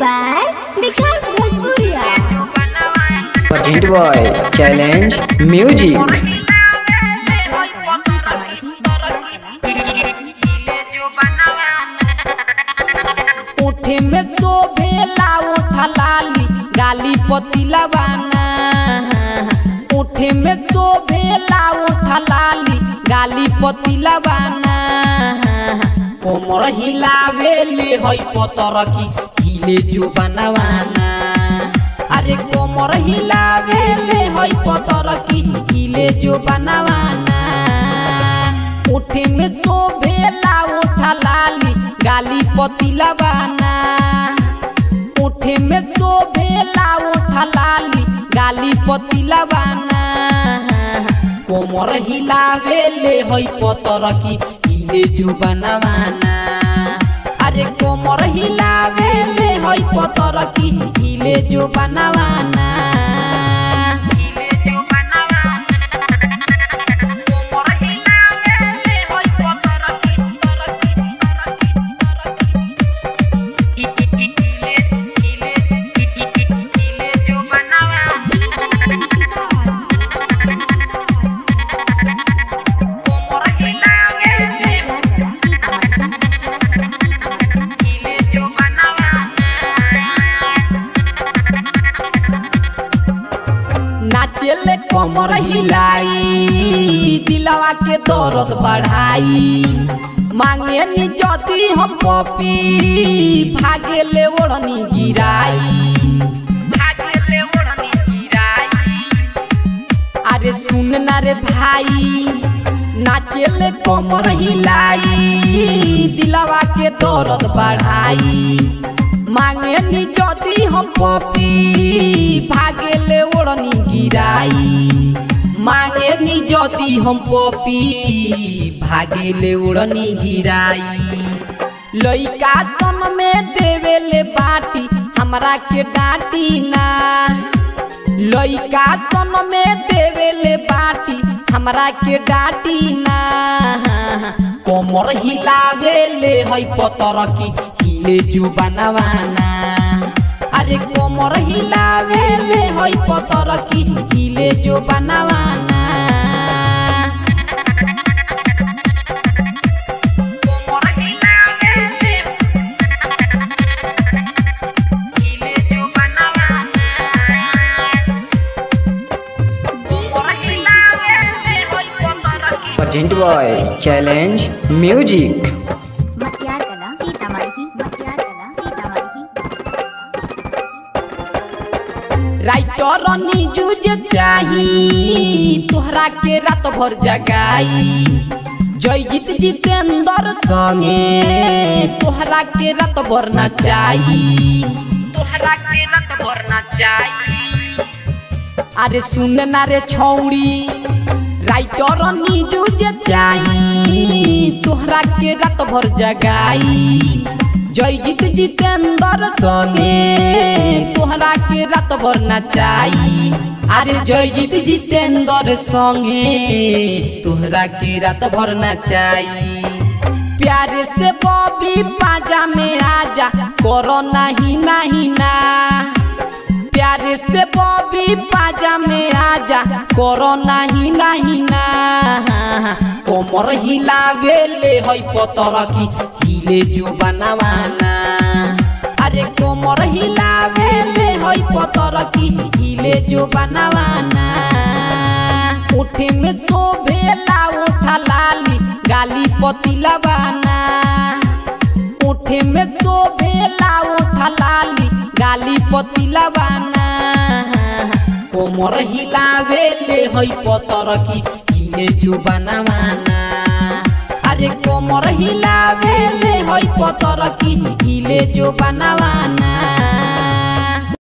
by Vikas Bhojpuria. Present by Challenge Music. उठे में शोभेला उठा लाली गाली पतिला बाना उठे में शोभेला उठा लाली गाली पतिला बाना कोमर हिलावेले हई पतर की हिले जो बनवाना अरे कोमर हिलावेले हई पतर की हिले जो बनवाना उठे में शोभेला उठा लाली गाली पतिला बाना उठे में शोभेला उठा लाली गाली पतिला बाना कोमर हिलावेले हई पतर की हिले जो बनवाना अरे कोमर हिलावेले हई पतर की हिले जो बनवाना हिले जो बनवाना कोमर हिलावेले हई पतर की तर की तर की तर की हिले हिले हिले जो कोमर हिलावेले हिले जो नाचेले कमर हिलाई दिलवा के दर्द बढ़ाई मांगे नी जदी हम पपी भागेले ओढ़नी गिराई भागेले ओढ़नी गिराई अरे सुन ना रे भाई नाचेले कमर हिलाई दिलवा के दर्द बढ़ाई मांगे नी जदी हम पपी भागेले ओढ़नी गिराई मांगे नी जदी हम पपी भागेले ओढ़नी गिराई लइका सन में देवेले बाटी हमरा के डांटी ना लइका सन में देवेले बाटी हमरा के डांटी ना कोमर हिलावेले हई पतर की हिले जो बनवाना अरे कोमर हिलावेले हई पतर की हिले जो बनवाना कोमर हिलावेले हिले जो बनवाना कोमर हिलावेले हई पतर की Present by Challenge Music. मटियार कला सीतामढ़ी मटियार कला सीतामढ़ी राइटर नीजू जे चाही तोहरा के रात भर जगाई जयजीत जितेंद्र संगे तोहरा के रात भर नचाई तोहरा के रात भर नचाई अरे सुन ना रे छौड़ी राइटर नीजू जे चाही तोहरा के रात भर जगाई जयजीत जितेंद्र संगे तोहरा के रात भर नचाई अरे जयजीत जितेंद्र संगे तोहरा के रात भर नचाई प्यारे से बॉबी पाजा में आजा करो नहीं नहीं ना प्यारे से बॉबी पाजा में आजा करो नहीं नहीं ना कोमर हिलावेले हई पतर की हिले जो बनवाना अरे कोमर हिलावेले हई पतर की हिले जो बनवाना उठे में शोभेला उठा लाली गाली पतिला बाना उठे में शोभेला उठा लाली गाली पतिला बाना कोमर हिलावेले हई पतर की हिले जो बनवाना अरे कोमर हिलावेले हई पतर की हिले जो बनवाना